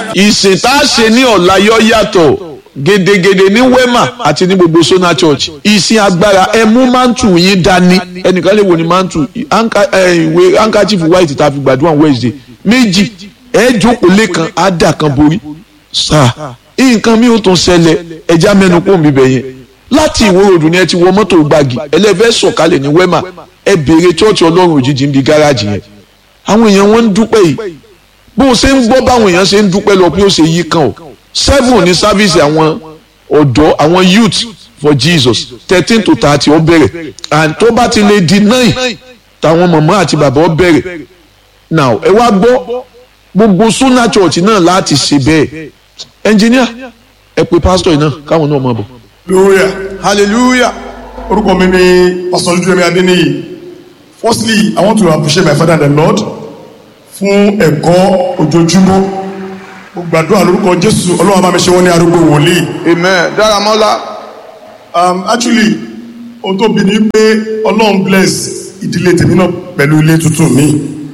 ìsìn tá a ṣe ní ọ̀la yọ yàtọ̀ gedegede ní wema àti ní gbogbo sona church ìsìn agbára ẹ mú mantu yín dání ẹnìkan lè wò ní mantu ìwé handkerchief white tá a fi gbàdúrà wednesday méjì ẹ jókòó lẹ́kan á dà kan borí sáà nǹkan mi ò tún ṣẹlẹ̀ ẹja mẹ́nu kó mi bẹ̀ yẹn láti ìwó ròdù ni ẹ ti wọ mọ́tò gbági ẹlẹ́fẹ́ sọ̀kalẹ̀ ní wema ẹ béèrè chọ́ọ̀chì ọlọ́run òjijì ń bi gáràjì yẹn àwọn èèyàn wọn ń dúpẹ́ yìí bó o ṣe ń gbọ́ báwọn èèyàn ṣe ń dúpẹ́ lọ bí ó ṣe yí kan o seven ní sáfíìsì àwọn ọ̀dọ́ àwọn youth for jesus thirteen to thirty ó bẹ̀rẹ̀ and tó bá ti lè di nine táwọn màmá àti bàbá ó bẹ̀rẹ̀ now ẹ wá gbọ́ gbogbo sunna church náà láti ṣe bẹ́ẹ̀ engineer ẹ pe pastor yìí náà káwọn náà máa bọ̀. hallelujah hallelujah. orúkọ mi ni pastor ojúrẹ́mi adéníyì firstly i want to appreciate my father and the lord fún ẹ̀kọ́ ojoojúmọ́ mo gbàdúrà lórúkọ jésù ọlọ́run bá mi ṣe wọ́n ní arúgbó wòlíì amen dáramọ́lá. um, actually ohun tó bí ni pé ọlọ́run bless ìdílé tèmi náà pẹ̀lú ilé tuntun mi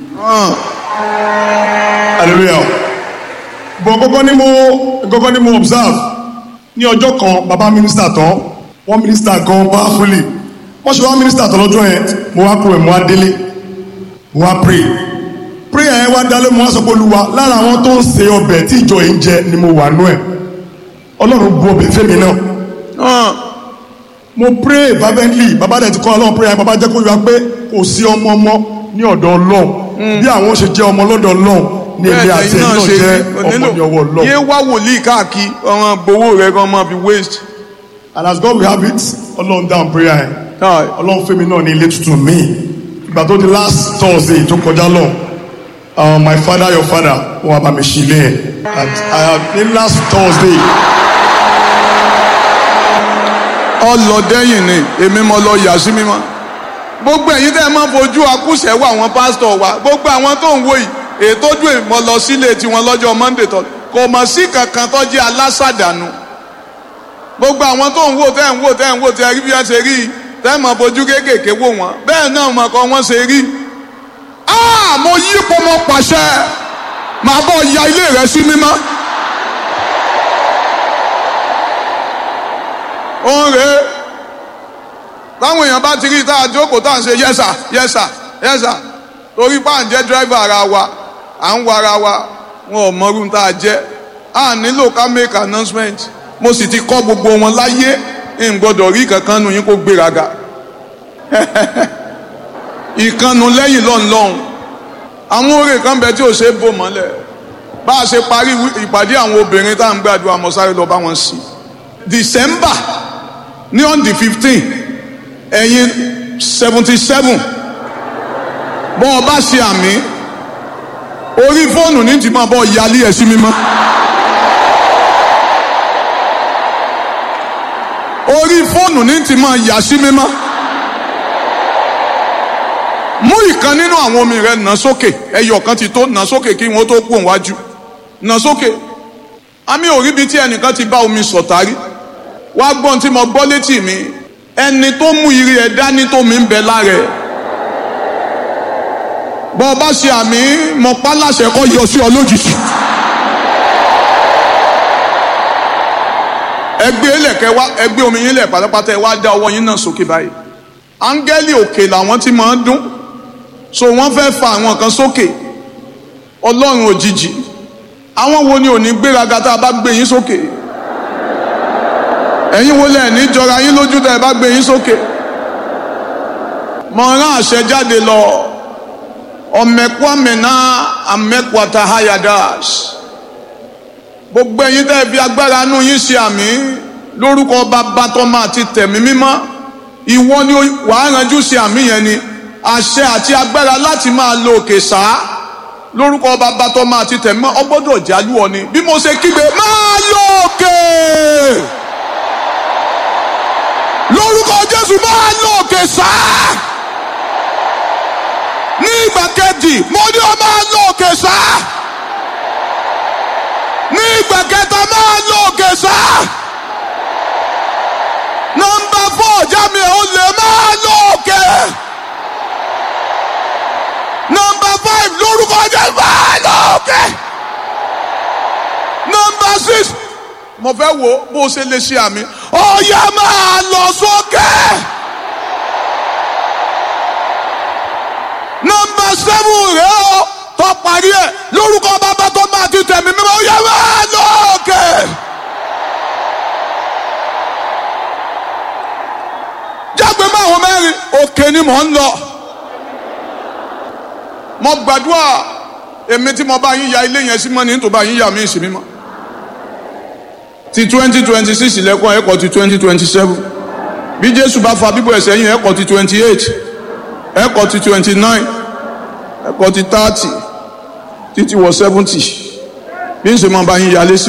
hallelujah bọ̀ kọ́kọ́ ni mo kọ́kọ́ ni mo observe ní ọjọ́ kan bàbá mínísítà tán wọ́n mínísítà gan powerfully wọ́n ṣe wá mínísítà tán lọ́jọ́ yẹn mo wá kúrò mo wá délé mo wá pray prayer yẹn wá dálé mo wá sọ pé olúwa lára àwọn tó ń se ọbẹ̀ tí ìjọ yìí ń jẹ ni mo wà nú ẹ̀ ọlọ́run bu ọbẹ̀ fẹ́mi náà mo pray fervently bàbá dẹ̀ ti kọ́ ọlọ́run prayer bàbá jẹ́ kó yọ pé kò sí ọmọ ọmọ ní ọ̀dọ̀ ọlọ́run bí àwọn ṣe jẹ́ ọmọ lọ́dọ̀ ọlọ́run ní ilé àti ẹ̀yìn náà jẹ́ ọmọ ní ọwọ́ ọlọ́run. yé wá wòlíì káàkiri ọ̀ràn gbowó rẹ̀ kan máa fi waste. and as God will have it ọlọ́run down prayer yẹn ọlọ́run fẹ́mi náà ní ilé tuntun mi ìgbà tó di last thursday tó kọjá lọ uh, my father your father wọn wá bá mi ṣí ilé yẹn and i have ní last thursday ọlọdẹyìn ni èmi mo lọ yà sí mímọ́ gbogbo ẹ̀yin tẹ́ ẹ máa fojú akúṣẹ̀ wọ àwọn pásítọ̀ wa gbogbo àwọn tó ń wò yìí ètò ojú ìmọ̀ lọ sílé tiwọn lọ́jọ́ monday tó kò mọ̀ sí kankan tó jẹ́ alásàdánù gbogbo àwọn tó ń wò tẹ́ ń wò tẹ́ ń wò tẹ́ rí bí wọ́n ṣe rí tẹ́ ẹ máa fojú kéékèèké wò wọ́n bẹ́ẹ̀ náà mọ̀ kọ́ wọ́n ṣe rí. a mo yí ipò mo pàṣẹ màá bọ̀ ya ilé rẹ sí mímọ́. òun rèé táwọn èèyàn bá ti rí tá a jókòó tá à ń ṣe yẹ́sà yẹ́sà yẹ́sà torí bá à ń jẹ́ dírẹ́fà ara wa à ń wa ara wa wọn ò mọrú tá a jẹ́ a nílò ká make announcement mo sì ti kọ́ gbogbo wọn láyé n gbọ́dọ̀ rí kankan nu yín kó gbéraga ìkànnù lẹ́yìn lọ́nlọ́hún àwọn oore kan bẹ tí ò ṣe é bò mọ́lẹ̀ bá a ṣe parí ìpàdé àwọn obìnrin tá à ń gbàdúrà mọ́ sáré lọ bá wọn sí December ní on the fifteen ẹ̀yin seventy seven bọ́ ọ bá ṣe àmì orí fóònù ní ti máa bọ́ yálé ẹ̀ sí mímọ́. orí fóònù ní ti máa yà sí mímọ́. mú ìkan nínú àwọn omi rẹ nà sókè ẹyọ kan ti tó nà sókè kí wọn tó kú òǹwájú nà sókè àmì òríbi tí ẹnìkan ti bá omi sọ̀tàrí wá gbọ́n tí mo gbọ́ létí mi ẹni tó mú ire ẹ̀ dání tó mi ń bẹ lára ẹ̀ bọ́ ọ bá ṣe àmì mọ pálàṣẹ kọ́ yọ sí ọ lójijì. ẹgbẹ́ ẹlẹ́kẹ́ wá ẹgbẹ́ omi yín lẹ̀ pátápátá ẹ wá dá ọwọ́ yín náà sókè báyìí. áńgẹ́lì òkè làwọn tí máa ń dún so wọ́n fẹ́ fa àwọn kan sókè ọlọ́run òjijì àwọn wo ni ò ní gbéraga tá a bá gbé yín sókè ẹ̀yin wo lẹ̀ ní jọra yín lójú tá a bá gbé yín sókè mọ̀ rán àṣẹ jáde lọ ọmẹkwamẹna amẹkwata hayadas gbogbo ẹ̀yin tẹ́ fi agbára nù yín ṣe àmì lórúkọ bàbá tọ́mọ àti tẹ̀mí mímọ́ ìwọ ni wàá ranjú ṣe àmì yẹn ni àṣẹ àti agbára láti máa lo òkè sáá lórúkọ bàbá tọ́mọ àti tẹ̀mí mímọ́ ọgbọ́dọ̀ jálù ọ ni bí mo ṣe kígbe máa lo òkè lórúkọ Jésù máa lo òkè sáá ní ìgbà kejì mo ní ọ máa lọ òkè sá ní ìgbà kẹta máa lọ òkè sá nọ́mbà fọ ọjà mi ò lè máa lọ òkè nọ́mbà five lórúkọ jẹ máa lọ òkè nọmba six mo fẹ́ wo bó o ṣe lè ṣe àmì ọ̀yà máa lọ sókè. nọmba seven rẹ o tó parí ẹ lórúkọ bàbá tó máa ti tẹ̀mí mímọ́ ọ̀yà máa lọ òkè. jágbe mọ́ àwọn mẹ́rin òkè ni mò ń lọ. mo gbàdúrà èmi tí mo bá yín ya ilé yẹn sí mọ́ ní tó bá yín ya mí sí mímọ́ ti twenty twenty six lẹ́kọ̀ọ́ ẹ̀kọ́ ti twenty twenty seven bí jésù bá fa bíbọ̀ ẹ̀sẹ̀ yín ẹ̀kọ́ ti twenty eight ẹ̀kọ́ ti twenty nine ẹ̀kọ́ ti thirty títí wọ seventy bí n ṣe máa bá yín yálé sí.